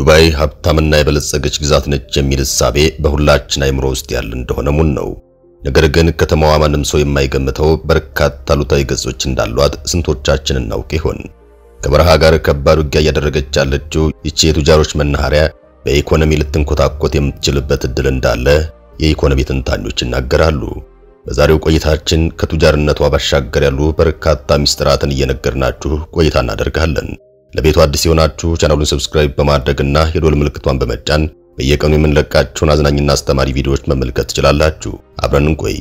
ዱባይ ሀብታምና የበለጸገች ግዛት ነች የሚል እሳቤ በሁላችን አይምሮ ውስጥ ያለ እንደሆነ ሙን ነው። ነገር ግን ከተማዋ ማንም ሰው የማይገምተው በርካታ አሉታዊ ገጾች እንዳሏት ስንቶቻችን እናውቅ ይሆን? ከበረሃ ጋር ከባድ ውጊያ እያደረገች ያለችው ይቺ የቱጃሮች መናኸሪያ በኢኮኖሚ ልትንኮታኮት የምትችልበት እድል እንዳለ የኢኮኖሚ ትንታኞች ይናገራሉ። በዛሬው ቆይታችን ከቱጃርነቷ ባሻገር ያሉ በርካታ ሚስጥራትን እየነገርናችሁ ቆይታ እናደርጋለን። ለቤቱ አዲስ የሆናችሁ ቻናሉን ሰብስክራይብ በማድረግና የዶል ምልክቷን በመጫን በየቀኑ የምንለቃቸውን አዝናኝና አስተማሪ ቪዲዮዎች መመልከት ትችላላችሁ። አብረን እንቆይ።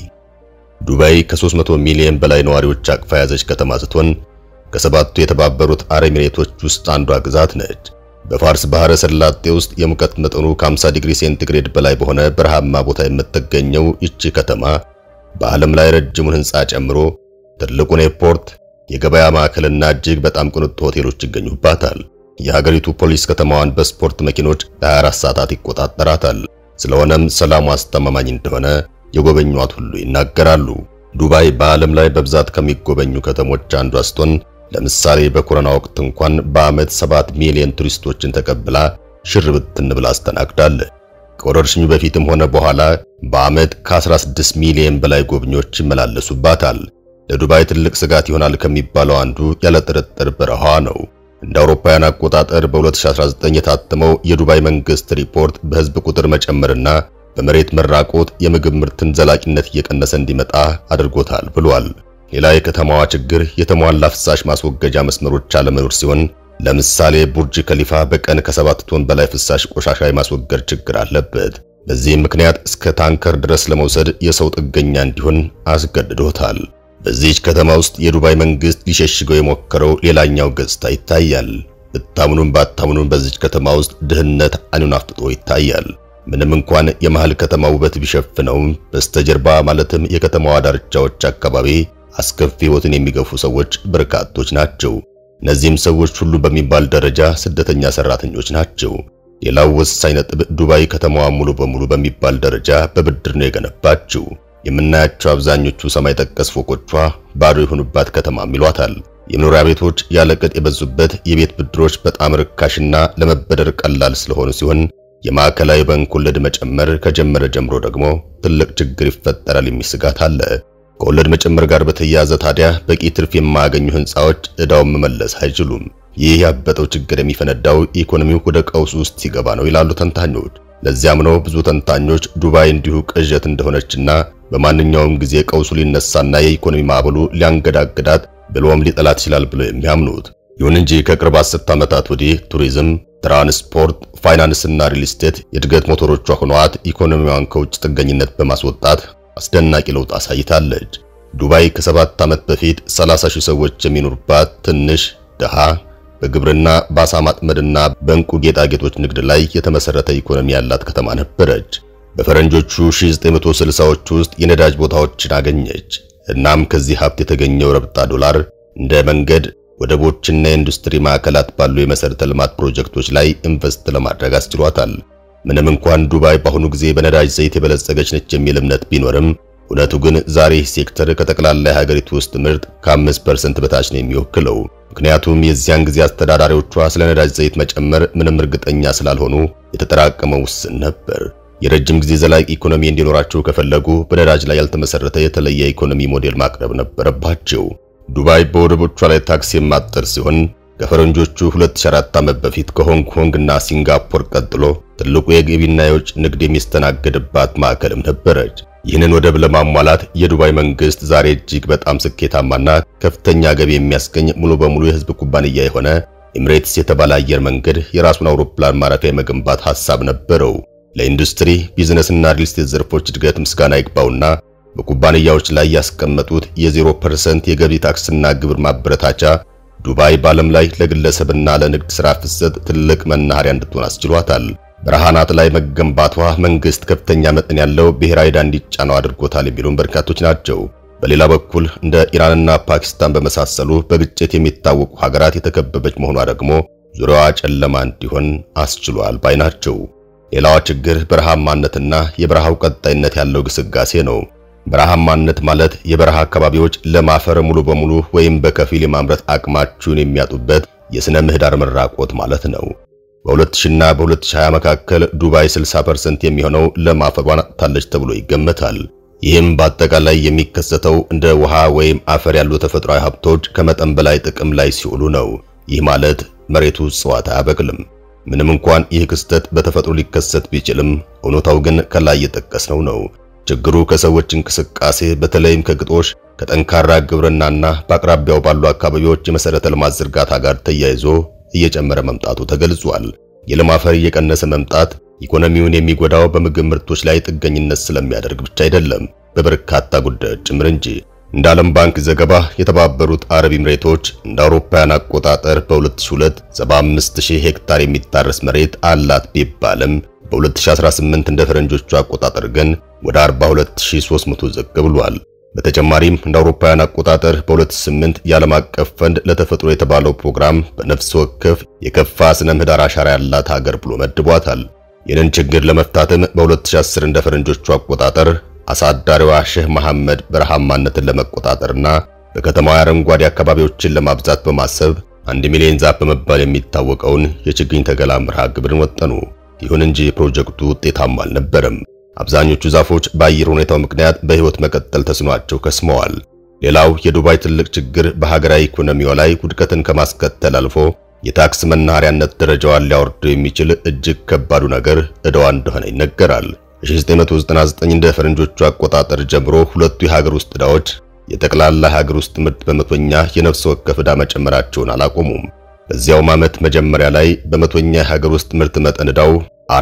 ዱባይ ከ300 ሚሊዮን በላይ ነዋሪዎች አቅፋ የያዘች ከተማ ስትሆን ከሰባቱ የተባበሩት አረብ ኤሚሬቶች ውስጥ አንዷ ግዛት ነች። በፋርስ ባህረ ሰላጤ ውስጥ የሙቀት መጠኑ ከ50 ዲግሪ ሴንቲግሬድ በላይ በሆነ በረሃማ ቦታ የምትገኘው ይቺ ከተማ በዓለም ላይ ረጅሙን ሕንፃ ጨምሮ ትልቁን ኤርፖርት፣ የገበያ ማዕከልና እጅግ በጣም ቅንጡ ሆቴሎች ይገኙባታል። የሀገሪቱ ፖሊስ ከተማዋን በስፖርት መኪኖች ለ24 ሰዓታት ይቆጣጠራታል። ስለሆነም ሰላሙ አስተማማኝ እንደሆነ የጎበኟት ሁሉ ይናገራሉ። ዱባይ በዓለም ላይ በብዛት ከሚጎበኙ ከተሞች አንዷ ስትሆን ለምሳሌ በኮሮና ወቅት እንኳን በዓመት 7 ሚሊዮን ቱሪስቶችን ተቀብላ ሽር ብትን ብላ አስተናግዳለች። ከወረርሽኙ በፊትም ሆነ በኋላ በዓመት ከ16 ሚሊዮን በላይ ጎብኚዎች ይመላለሱባታል። ለዱባይ ትልቅ ስጋት ይሆናል ከሚባለው አንዱ ያለ ጥርጥር በረሃዋ ነው። እንደ አውሮፓውያን አቆጣጠር በ2019 የታተመው የዱባይ መንግስት ሪፖርት በህዝብ ቁጥር መጨመርና በመሬት መራቆት የምግብ ምርትን ዘላቂነት እየቀነሰ እንዲመጣ አድርጎታል ብሏል። ሌላ የከተማዋ ችግር የተሟላ ፍሳሽ ማስወገጃ መስመሮች አለመኖር ሲሆን ለምሳሌ ቡርጅ ከሊፋ በቀን ከሰባት ቶን በላይ ፍሳሽ ቆሻሻ የማስወገድ ችግር አለበት። በዚህም ምክንያት እስከ ታንከር ድረስ ለመውሰድ የሰው ጥገኛ እንዲሆን አስገድዶታል። በዚህች ከተማ ውስጥ የዱባይ መንግስት ሊሸሽገው የሞከረው ሌላኛው ገጽታ ይታያል። ብታምኑም ባታምኑም በዚች ከተማ ውስጥ ድህነት አይኑን አፍጥጦ ይታያል። ምንም እንኳን የመሃል ከተማ ውበት ቢሸፍነውም በስተጀርባ ማለትም የከተማዋ ዳርቻዎች አካባቢ አስከፊ ሕይወትን የሚገፉ ሰዎች በርካቶች ናቸው። እነዚህም ሰዎች ሁሉ በሚባል ደረጃ ስደተኛ ሰራተኞች ናቸው። ሌላው ወሳኝ ነጥብ ዱባይ ከተማዋ ሙሉ በሙሉ በሚባል ደረጃ በብድር ነው የገነባችው። የምናያቸው አብዛኞቹ ሰማይ ጠቀስ ፎቆቿ ባዶ የሆኑባት ከተማም ይሏታል። የመኖሪያ ቤቶች ያለቅጥ የበዙበት፣ የቤት ብድሮች በጣም ርካሽና ለመበደር ቀላል ስለሆኑ ሲሆን የማዕከላዊ ባንክ ወለድ መጨመር ከጀመረ ጀምሮ ደግሞ ትልቅ ችግር ይፈጠራል የሚል ስጋት አለ። ከወለድ መጨመር ጋር በተያያዘ ታዲያ በቂ ትርፍ የማያገኙ ህንፃዎች ዕዳውን መመለስ አይችሉም። ይህ ያበጠው ችግር የሚፈነዳው ኢኮኖሚው ወደ ቀውስ ውስጥ ሲገባ ነው ይላሉ ተንታኞች። ለዚያም ነው ብዙ ተንታኞች ዱባይ እንዲሁ ቅዠት እንደሆነችና በማንኛውም ጊዜ ቀውሱ ሊነሳና የኢኮኖሚ ማዕበሉ ሊያንገዳግዳት ብሎም ሊጠላት ይችላል ብለው የሚያምኑት። ይሁን እንጂ ከቅርብ አስርት ዓመታት ወዲህ ቱሪዝም፣ ትራንስፖርት፣ ፋይናንስና ሪል ስቴት የእድገት ሞተሮቿ ሆነዋት ኢኮኖሚዋን ከውጭ ጥገኝነት በማስወጣት አስደናቂ ለውጥ አሳይታለች። ዱባይ ከሰባት ዓመት በፊት 30 ሺህ ሰዎች የሚኖሩባት ትንሽ ድሃ በግብርና በአሳ ማጥመድና በእንቁ ጌጣጌጦች ንግድ ላይ የተመሰረተ ኢኮኖሚ ያላት ከተማ ነበረች። በፈረንጆቹ 1960ዎቹ ውስጥ የነዳጅ ቦታዎችን አገኘች። እናም ከዚህ ሀብት የተገኘው ረብጣ ዶላር እንደ መንገድ፣ ወደቦችና የኢንዱስትሪ ማዕከላት ባሉ የመሰረተ ልማት ፕሮጀክቶች ላይ ኢንቨስት ለማድረግ አስችሏታል። ምንም እንኳን ዱባይ በአሁኑ ጊዜ በነዳጅ ዘይት የበለጸገች ነች የሚል እምነት ቢኖርም እውነቱ ግን ዛሬ ሴክተር ከጠቅላላ የሀገሪቱ ውስጥ ምርት ከ5% በታች ነው የሚወክለው። ምክንያቱም የዚያን ጊዜ አስተዳዳሪዎቿ ስለ ነዳጅ ዘይት መጨመር ምንም እርግጠኛ ስላልሆኑ የተጠራቀመው ውስን ነበር። የረጅም ጊዜ ዘላቂ ኢኮኖሚ እንዲኖራቸው ከፈለጉ በነዳጅ ላይ ያልተመሰረተ የተለየ ኢኮኖሚ ሞዴል ማቅረብ ነበረባቸው። ዱባይ በወደቦቿ ላይ ታክስ የማትጥል ሲሆን ከፈረንጆቹ 2004 ዓመት በፊት ከሆንግ ኮንግ እና ሲንጋፖር ቀጥሎ ትልቁ የገቢና የውጭ ንግድ የሚስተናገድባት ማዕከልም ነበረች። ይህንን ወደብ ለማሟላት የዱባይ መንግስት ዛሬ እጅግ በጣም ስኬታማና ከፍተኛ ገቢ የሚያስገኝ ሙሉ በሙሉ የህዝብ ኩባንያ የሆነ ኤምሬትስ የተባለ አየር መንገድ የራሱን አውሮፕላን ማረፊያ የመገንባት ሐሳብ ነበረው። ለኢንዱስትሪ ቢዝነስና ሪል ስቴት ዘርፎች እድገት ምስጋና ይግባውና በኩባንያዎች ላይ ያስቀመጡት የ0% የገቢ ታክስና ግብር ማበረታቻ ዱባይ በዓለም ላይ ለግለሰብና ለንግድ ሥራ ፍሰት ትልቅ መናኸሪያ እንድትሆን አስችሏታል። በረሃናት ላይ መገንባቷ መንግስት ከፍተኛ መጠን ያለው ብሔራዊ ዕዳ እንዲጫነው አድርጎታል የሚሉም በርካቶች ናቸው። በሌላ በኩል እንደ ኢራንና ፓኪስታን በመሳሰሉ በግጭት የሚታወቁ ሀገራት የተከበበች መሆኗ ደግሞ ዙሪያዋ ጨለማ እንዲሆን አስችሏል ባይ ናቸው። ሌላዋ ችግር በረሃማነትና የበረሃው ቀጣይነት ያለው ግስጋሴ ነው። በረሃማነት ማለት የበረሃ አካባቢዎች ለም አፈር ሙሉ በሙሉ ወይም በከፊል የማምረት አቅማቸውን የሚያጡበት የሥነ ምህዳር መራቆት ማለት ነው። በ2000 እና በ2020 መካከል ዱባይ 60% የሚሆነው ለም አፈሯን አጥታለች ተብሎ ይገመታል። ይህም በአጠቃላይ የሚከሰተው እንደ ውሃ ወይም አፈር ያሉ ተፈጥሯዊ ሀብቶች ከመጠን በላይ ጥቅም ላይ ሲውሉ ነው። ይህ ማለት መሬቱ እጽዋት አያበቅልም። ምንም እንኳን ይህ ክስተት በተፈጥሮ ሊከሰት ቢችልም እውነታው ግን ከላይ የጠቀስነው ነው። ችግሩ ከሰዎች እንቅስቃሴ በተለይም ከግጦሽ ከጠንካራ ግብርናና በአቅራቢያው ባሉ አካባቢዎች የመሰረተ ልማት ዝርጋታ ጋር ተያይዞ እየጨመረ መምጣቱ ተገልጿል። የለም አፈር እየቀነሰ መምጣት ኢኮኖሚውን የሚጎዳው በምግብ ምርቶች ላይ ጥገኝነት ስለሚያደርግ ብቻ አይደለም፣ በበርካታ ጉዳዮች ጭምር እንጂ። እንደ ዓለም ባንክ ዘገባ የተባበሩት አረብ ኤምሬቶች እንደ አውሮፓውያን አቆጣጠር በ2002 75000 ሄክታር የሚታረስ መሬት አላት ቢባልም በ2018 እንደ ፈረንጆቹ አቆጣጠር ግን ወደ 42300 ዝቅ ብሏል። በተጨማሪም እንደ አውሮፓውያን አቆጣጠር በ2008 የዓለም አቀፍ ፈንድ ለተፈጥሮ የተባለው ፕሮግራም በነፍስ ወከፍ የከፋ ስነ ምህዳር አሻራ ያላት ሀገር ብሎ መድቧታል። ይህንን ችግር ለመፍታትም በ2010 እንደ ፈረንጆቹ አቆጣጠር አሳዳሪዋ ሼህ መሐመድ በረሃማነትን ለመቆጣጠርና በከተማዋ አረንጓዴ አካባቢዎችን ለማብዛት በማሰብ አንድ ሚሊዮን ዛፍ በመባል የሚታወቀውን የችግኝ ተከላ መርሃ ግብርን ወጠኑ። ይሁን እንጂ ፕሮጀክቱ ውጤታማ አልነበረም። አብዛኞቹ ዛፎች በአየር ሁኔታው ምክንያት በሕይወት መቀጠል ተስኗቸው ከስመዋል። ሌላው የዱባይ ትልቅ ችግር በሀገራዊ ኢኮኖሚዋ ላይ ውድቀትን ከማስከተል አልፎ የታክስ መናኸሪያነት ደረጃዋን ሊያወርደው የሚችል እጅግ ከባዱ ነገር ዕዳዋ እንደሆነ ይነገራል። በ1999 እንደ ፈረንጆቹ አቆጣጠር ጀምሮ ሁለቱ የሀገር ውስጥ ዕዳዎች የጠቅላላ ሀገር ውስጥ ምርት በመቶኛ የነፍስ ወከፍ ዕዳ መጨመራቸውን አላቆሙም። በዚያውም ዓመት መጀመሪያ ላይ በመቶኛ የሀገር ውስጥ ምርት መጠን ዕዳው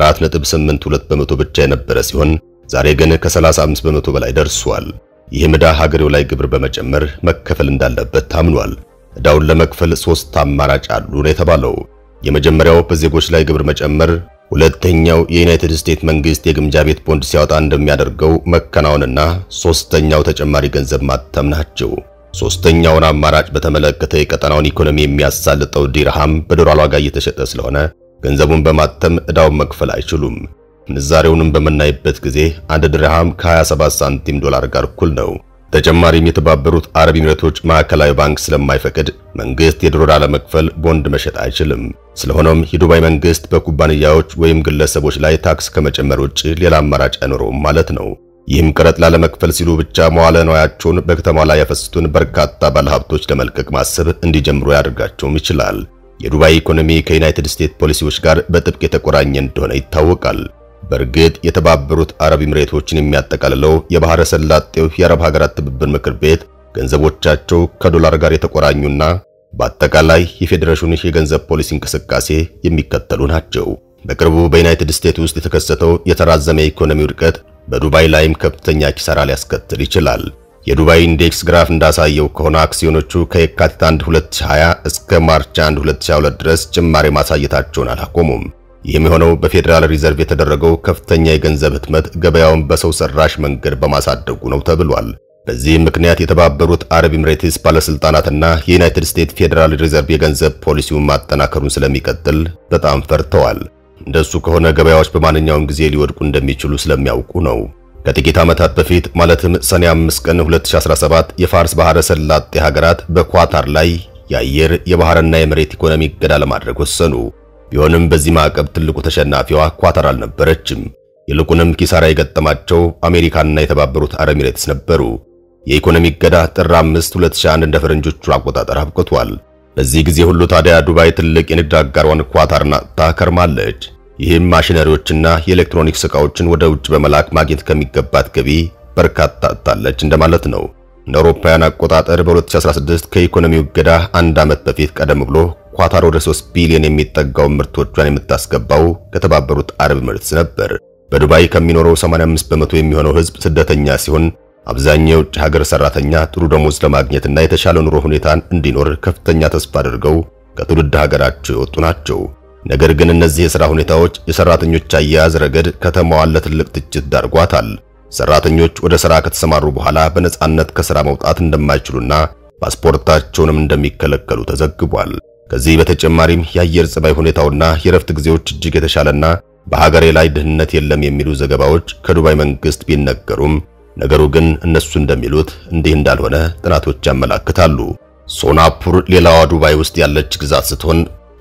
4.82 በመቶ ብቻ የነበረ ሲሆን ዛሬ ግን ከ35 በመቶ በላይ ደርሷል። ይህም ዕዳ ሀገሬው ላይ ግብር በመጨመር መከፈል እንዳለበት ታምኗል። ዕዳውን ለመክፈል ሶስት አማራጭ አሉ ነው የተባለው። የመጀመሪያው በዜጎች ላይ ግብር መጨመር፣ ሁለተኛው የዩናይትድ ስቴትስ መንግስት የግምጃ ቤት ቦንድ ሲያወጣ እንደሚያደርገው መከናወንና ሶስተኛው ተጨማሪ ገንዘብ ማተም ናቸው። ሶስተኛውን አማራጭ በተመለከተ የቀጠናውን ኢኮኖሚ የሚያሳልጠው ዲርሃም በዶላር ዋጋ እየተሸጠ ስለሆነ ገንዘቡን በማተም ዕዳውን መክፈል አይችሉም። ምንዛሬውንም በምናይበት ጊዜ አንድ ድርሃም ከ27 ሳንቲም ዶላር ጋር እኩል ነው። ተጨማሪም የተባበሩት አረብ ኤሚሬቶች ማዕከላዊ ባንክ ስለማይፈቅድ መንግስት የዶላር ለመክፈል ቦንድ መሸጥ አይችልም። ስለሆነም የዱባይ መንግስት በኩባንያዎች ወይም ግለሰቦች ላይ ታክስ ከመጨመር ውጭ ሌላ አማራጭ አይኖረውም ማለት ነው። ይህም ቀረጥ ላለመክፈል ሲሉ ብቻ መዋለ ንዋያቸውን በከተማ ላይ ያፈሰሱትን በርካታ ባለሀብቶች ለመልቀቅ ማሰብ እንዲጀምሩ ያደርጋቸውም ይችላል። የዱባይ ኢኮኖሚ ከዩናይትድ ስቴትስ ፖሊሲዎች ጋር በጥብቅ የተቆራኘ እንደሆነ ይታወቃል። በእርግጥ የተባበሩት አረብ ኤሚሬቶችን የሚያጠቃልለው የባህረ ሰላጤው የአረብ ሀገራት ትብብር ምክር ቤት ገንዘቦቻቸው ከዶላር ጋር የተቆራኙና በአጠቃላይ የፌዴሬሽኑ የገንዘብ ፖሊሲ እንቅስቃሴ የሚከተሉ ናቸው። በቅርቡ በዩናይትድ ስቴትስ ውስጥ የተከሰተው የተራዘመ የኢኮኖሚ ውድቀት በዱባይ ላይም ከፍተኛ ኪሳራ ሊያስከትል ይችላል። የዱባይ ኢንዴክስ ግራፍ እንዳሳየው ከሆነ አክሲዮኖቹ ከየካቲት 1 2020 እስከ ማርች 1 2022 ድረስ ጭማሪ ማሳየታቸውን አላቆሙም። ይህም የሆነው በፌዴራል ሪዘርቭ የተደረገው ከፍተኛ የገንዘብ ህትመት ገበያውን በሰው ሰራሽ መንገድ በማሳደጉ ነው ተብሏል። በዚህም ምክንያት የተባበሩት አረብ ኤሚሬትስ ባለስልጣናትና የዩናይትድ ስቴትስ ፌዴራል ሪዘርቭ የገንዘብ ፖሊሲውን ማጠናከሩን ስለሚቀጥል በጣም ፈርተዋል። እንደሱ ከሆነ ገበያዎች በማንኛውም ጊዜ ሊወድቁ እንደሚችሉ ስለሚያውቁ ነው። ከጥቂት ዓመታት በፊት ማለትም ሰኔ 5 ቀን 2017 የፋርስ ባህረ ሰላጤ ሀገራት በኳታር ላይ የአየር የባህርና የመሬት ኢኮኖሚ እገዳ ለማድረግ ወሰኑ። ቢሆንም በዚህ ማዕቀብ ትልቁ ተሸናፊዋ ኳታር አልነበረችም። ይልቁንም ኪሳራ የገጠማቸው አሜሪካና የተባበሩት አረብ ኤሚሬትስ ነበሩ። የኢኮኖሚ እገዳ ጥር 5 2001 እንደ ፈረንጆቹ አቆጣጠር አብቅቷል። በዚህ ጊዜ ሁሉ ታዲያ ዱባይ ትልቅ የንግድ አጋሯን ኳታርን አጥታ ከርማለች። ይህም ማሽነሪዎችና የኤሌክትሮኒክስ ዕቃዎችን ወደ ውጭ በመላክ ማግኘት ከሚገባት ገቢ በርካታ አጥታለች እንደማለት ነው። እንደ አውሮፓውያን አቆጣጠር በ2016 ከኢኮኖሚው እገዳ አንድ ዓመት በፊት ቀደም ብሎ ኳታር ወደ 3 ቢሊዮን የሚጠጋው ምርቶቿን የምታስገባው ከተባበሩት አረብ ኤሚሬትስ ነበር። በዱባይ ከሚኖረው 85 በመቶ የሚሆነው ሕዝብ ስደተኛ ሲሆን አብዛኛው የውጭ ሀገር ሰራተኛ ጥሩ ደሞዝ ለማግኘትና የተሻለ ኑሮ ሁኔታን እንዲኖር ከፍተኛ ተስፋ አድርገው ከትውልድ ሀገራቸው የወጡ ናቸው። ነገር ግን እነዚህ የሥራ ሁኔታዎች የሰራተኞች አያያዝ ረገድ ከተማዋን ለትልቅ ትችት ዳርጓታል። ሰራተኞች ወደ ሥራ ከተሰማሩ በኋላ በነጻነት ከሥራ መውጣት እንደማይችሉና ፓስፖርታቸውንም እንደሚከለከሉ ተዘግቧል። ከዚህ በተጨማሪም የአየር ጸባይ ሁኔታውና የረፍት ጊዜዎች እጅግ የተሻለና በሀገሬ ላይ ድህነት የለም የሚሉ ዘገባዎች ከዱባይ መንግስት ቢነገሩም ነገሩ ግን እነሱ እንደሚሉት እንዲህ እንዳልሆነ ጥናቶች ያመላክታሉ። ሶናፑር ሌላዋ ዱባይ ውስጥ ያለች ግዛት ስትሆን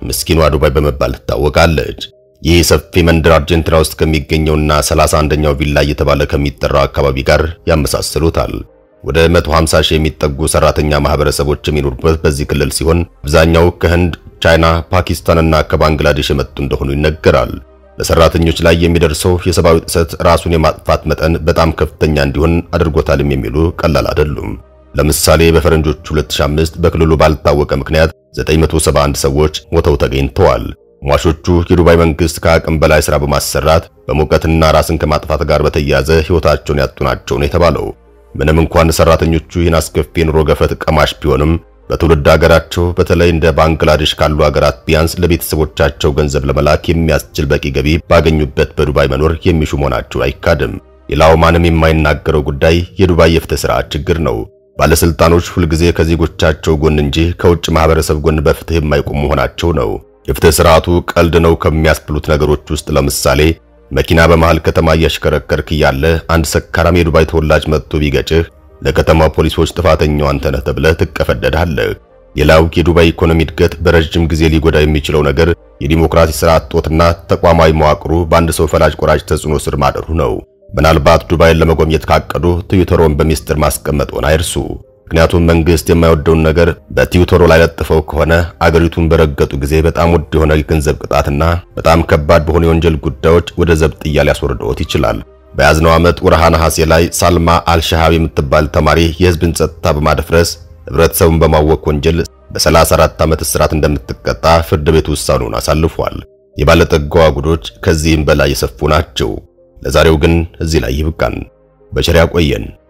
ምስኪኗ ዱባይ በመባል ትታወቃለች። ይህ ሰፊ መንደር አርጀንቲና ውስጥ ከሚገኘውና 31ኛው ቪላ እየተባለ ከሚጠራው አካባቢ ጋር ያመሳስሉታል። ወደ 150 ሺህ የሚጠጉ ሰራተኛ ማህበረሰቦች የሚኖሩበት በዚህ ክልል ሲሆን አብዛኛው ከህንድ፣ ቻይና፣ ፓኪስታንና ከባንግላዴሽ የመጡ እንደሆኑ ይነገራል። በሰራተኞች ላይ የሚደርሰው የሰብአዊ ጥሰት ራሱን የማጥፋት መጠን በጣም ከፍተኛ እንዲሆን አድርጎታልም የሚሉ ቀላል አይደሉም። ለምሳሌ በፈረንጆቹ 2005 በክልሉ ባልታወቀ ምክንያት 971 ሰዎች ሞተው ተገኝተዋል። ሟቾቹ የዱባይ መንግስት ከአቅም በላይ ሥራ በማሰራት በሙቀትና ራስን ከማጥፋት ጋር በተያያዘ ሕይወታቸውን ያጡ ናቸው ነው የተባለው። ምንም እንኳን ሰራተኞቹ ይህን አስከፊ የኑሮ ገፈት ቀማሽ ቢሆንም በትውልድ ሀገራቸው በተለይ እንደ ባንግላዴሽ ካሉ ሀገራት ቢያንስ ለቤተሰቦቻቸው ገንዘብ ለመላክ የሚያስችል በቂ ገቢ ባገኙበት በዱባይ መኖር የሚሹ መሆናቸው አይካድም። ሌላው ማንም የማይናገረው ጉዳይ የዱባይ የፍትህ ስርዓት ችግር ነው። ባለስልጣኖች ሁልጊዜ ከዜጎቻቸው ጎን እንጂ ከውጭ ማህበረሰብ ጎን በፍትህ የማይቆሙ መሆናቸው ነው። የፍትህ ስርዓቱ ቀልድ ነው ከሚያስብሉት ነገሮች ውስጥ ለምሳሌ መኪና በመሃል ከተማ እያሽከረከርክ እያለ አንድ ሰካራም የዱባይ ተወላጅ መጥቶ ቢገጭህ ለከተማ ፖሊሶች ጥፋተኛው አንተ ነህ ተብለህ ትቀፈደዳለህ። ሌላው የዱባይ ኢኮኖሚ እድገት በረጅም ጊዜ ሊጎዳ የሚችለው ነገር የዲሞክራሲ ስርዓት ጦትና ተቋማዊ መዋቅሩ በአንድ ሰው ፈላጭ ቆራጭ ተጽዕኖ ስር ማደሩ ነው። ምናልባት ዱባይን ለመጎብኘት ካቀዱ ትዊተሮን በሚስጥር ማስቀመጥዎን አይርሱ። ምክንያቱም መንግስት የማይወደውን ነገር በትዊተሮ ላይ ለጥፈው ከሆነ አገሪቱን በረገጡ ጊዜ በጣም ውድ የሆነ የገንዘብ ቅጣትና በጣም ከባድ በሆኑ የወንጀል ጉዳዮች ወደ ዘብጥያ ሊያስወርደዎት ይችላል። በያዝነው ዓመት ወርሃ ነሐሴ ላይ ሳልማ አልሻሃብ የምትባል ተማሪ የህዝብን ጸጥታ በማደፍረስ ህብረተሰቡን በማወክ ወንጀል በ34 ዓመት እስራት እንደምትቀጣ ፍርድ ቤት ውሳኔውን አሳልፏል። የባለጠጋዋ ጉዶች ከዚህም በላይ የሰፉ ናቸው። ለዛሬው ግን እዚህ ላይ ይብቃን። በቸር ያቆየን።